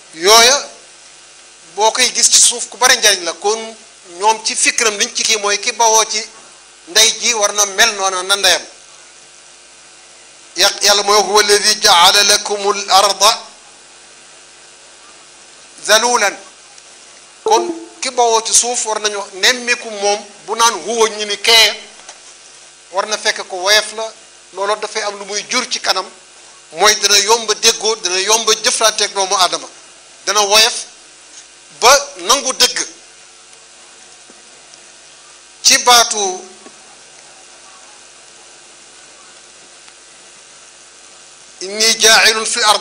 yooya boo koy gis ci suuf ku bari njariñ la kon ñoom ci fikram liñ ci kii mooy ki bawoo ci ndey ji war na mel noona na ndeyam yàq yàlla mooy huwa alladi jaala lakum al arda zalulan kon ki bawoo ci suuf war nañu nemmiku moom bu naan huwa ñu ni kee war na fekk ko woyof la loolu dafay am lu muy jur ci kanam mooy dana yomba déggoo dana yomba jëflanteeg doomu aadama dana woyof ba nangu dëgg ci baatu inni jaailun fi ard